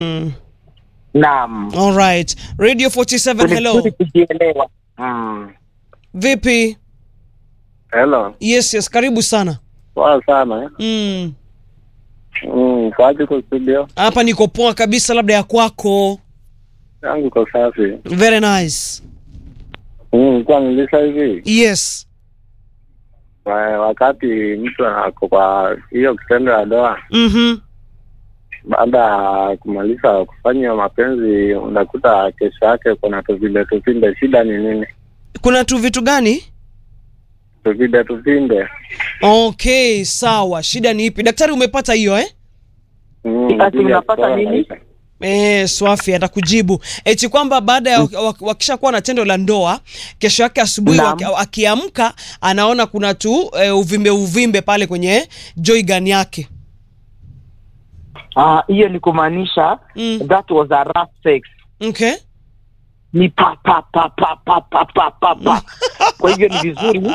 Mm. Naam. All right. Radio 47 Ni hello. vizuri kujielewa. Mm. Vipi? Hello. Yes, yes, karibu sana. Poa sana. Mm. Mm, kwaje kwa studio? Hapa niko poa kabisa labda ya kwako. Yangu iko safi. Very nice. Mm, kwa nilisha hivi. Yes. Wa- Wakati mtu ako kwa hiyo kitendo ya doa, Mhm. baada ya kumaliza kufanya mapenzi, unakuta kesho yake kuna tuvinde tuvinde. Shida ni nini? Kuna tu vitu gani? Tuvinde tuvinde. Okay, sawa. Shida ni ipi? Daktari umepata hiyo eh? Mm, Ati bila unapata kutoa nini? maisha. Eh, Swafi atakujibu eti kwamba baada ya wak- wakishakuwa na tendo la ndoa, kesho yake asubuhi Naam. waki- akiamka anaona kuna tu eh, uvimbe uvimbe pale kwenye joygan yake. Ah, hiyo ni kumaanisha Mm. that was a rough sex. Okay. Ni pa pa pa pa pa pa pa pa pa. Kwa hivyo ni vizuri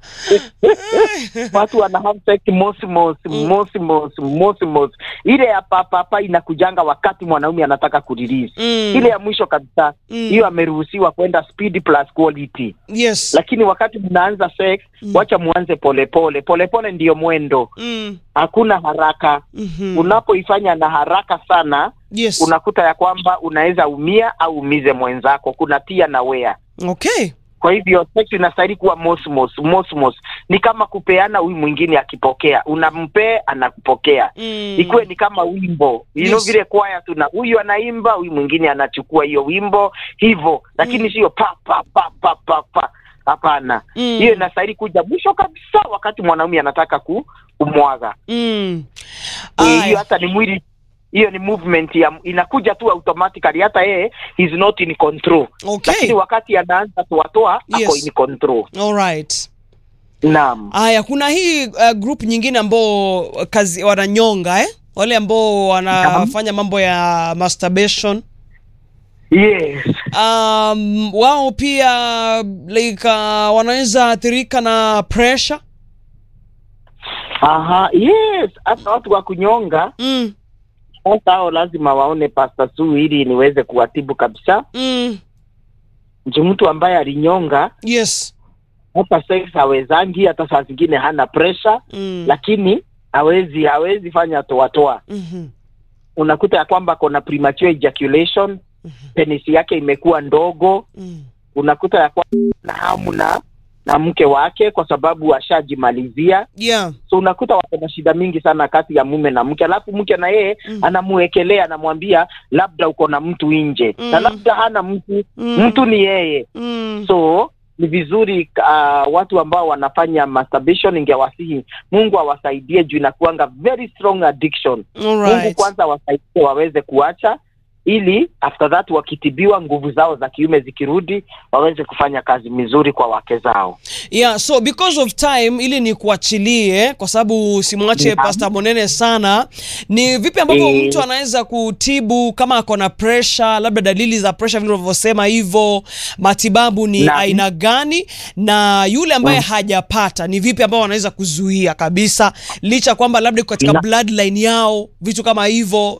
watu wana have sex mosi mosi mosi mosi mosi mosi. Ile ya pa pa pa inakujanga wakati mwanaume anataka kurelease. Mm. Ile ya mwisho kabisa Mm. hiyo ameruhusiwa kwenda speed plus quality. Yes. Lakini wakati mnaanza sex, wacha muanze polepole polepole, ndiyo mwendo, Mm. hakuna haraka. Mhm. Unapoifanya na haraka sana Yes. unakuta ya kwamba unaweza umia au umize mwenzako. Kuna tia na wea. Okay. Kwa hivyo sex inastahili kuwa mosmos mosmos, ni kama kupeana, huyu mwingine akipokea, unampee anakupokea. Mm. Ikuwe ni kama wimbo you know, Yes. vile kwaya tuna huyu anaimba, huyu mwingine anachukua hiyo wimbo hivyo, lakini sio pa pa pa pa pa pa. Hapana, Mm. hiyo inastahili kuja mwisho kabisa, wakati mwanaume anataka ku, kumwaga. Mm. Eh, hiyo Aya. hata ni mwili hiyo ni movement ya inakuja tu automatically, hata yeye is not in control Okay. lakini wakati anaanza toatoa ako Yes. in control. All right. Naam, Aya, kuna hii uh, group nyingine ambao kazi wananyonga eh? Wale ambao wanafanya mambo ya masturbation. yes, Um, wao pia like uh, wanaweza athirika na pressure. aha, yes. Hata watu wa kunyonga Mm. sasa, hao lazima waone Pastor Sue ili niweze kuwatibu kabisa. Mm. Nji mtu ambaye alinyonga Yes. hata sex hawezangi, hata saa zingine hana pressure, Mm. lakini hawezi hawezi fanya toatoa. Mhm. Unakuta ya kwamba kuna premature ejaculation, penisi yake imekuwa ndogo Mm. unakuta ya kwamba na hamu na na mke wake kwa sababu ashajimalizia. Yeah. So unakuta wako na shida mingi sana kati ya mume na mke, alafu mke na yeye Mm. anamuwekelea, anamwambia labda uko na mtu nje Mm. na labda hana mtu Mm. mtu ni yeye. Mm. So ni vizuri uh, watu ambao wanafanya masturbation, ningewasihi Mungu awasaidie juu inakuanga very strong addiction. All Mungu right. kwanza awasaidie waweze kuacha ili after that wakitibiwa, nguvu zao za kiume zikirudi, waweze kufanya kazi mizuri kwa wake zao. Yeah, so because of time ili ni kuachilie kwa sababu simwache Naam. Pastor Monene sana. Ni vipi ambavyo Eh. mtu anaweza kutibu kama ako na pressure, labda dalili za pressure vile unavyosema hivyo, matibabu ni Naam. aina gani na yule ambaye hajapata ni vipi ambao wanaweza kuzuia kabisa licha kwamba labda iko katika Na- bloodline yao, vitu kama hivyo.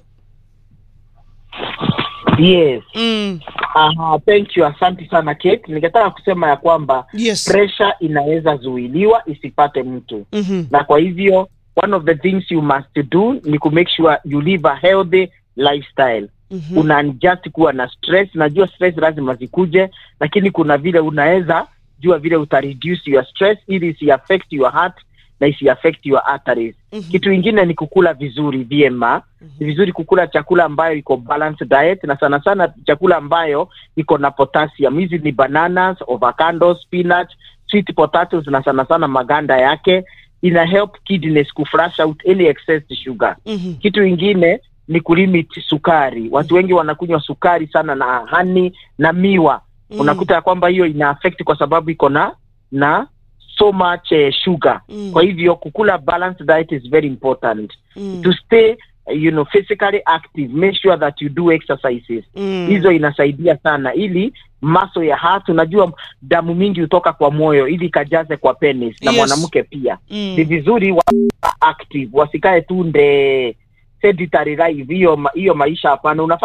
Yes. Mm. Aha, thank you, asante sana Kate. Ningetaka kusema ya kwamba Yes. pressure inaweza zuiliwa isipate mtu, Mhm. na kwa hivyo one of the things you must do ni ku make sure you live a healthy lifestyle. Mhm. una adjust kuwa na stress. Najua stress lazima zikuje, lakini kuna vile unaweza jua vile uta reduce your stress ili isi affect your heart na isi affect your arteries. Mhm. Kitu ingine ni kukula vizuri vyema. Ni vizuri kukula chakula ambayo iko balanced diet, na sana sana chakula ambayo iko na potassium. Hizi ni bananas, avocado, spinach, sweet potatoes na sana sana maganda yake ina help kidneys kuflush out any excess sugar. Mhm. Kitu ingine ni kulimit sukari. Watu wengi wanakunywa sukari sana na hani na miwa. Mm. Unakuta ya kwamba hiyo ina affect kwa sababu iko na na so much eh, sugar. Mm. Kwa hivyo kukula balanced diet is very important. Mm. To stay you know physically active, make sure that you do exercises. Mm. Hizo inasaidia sana ili maso ya heart, unajua damu mingi hutoka kwa moyo ili ikajaze kwa penis na Yes. mwanamke pia Mm. ni vizuri wa active wasikae tu nde sedentary life hiyo ma- hiyo maisha hapana unafaa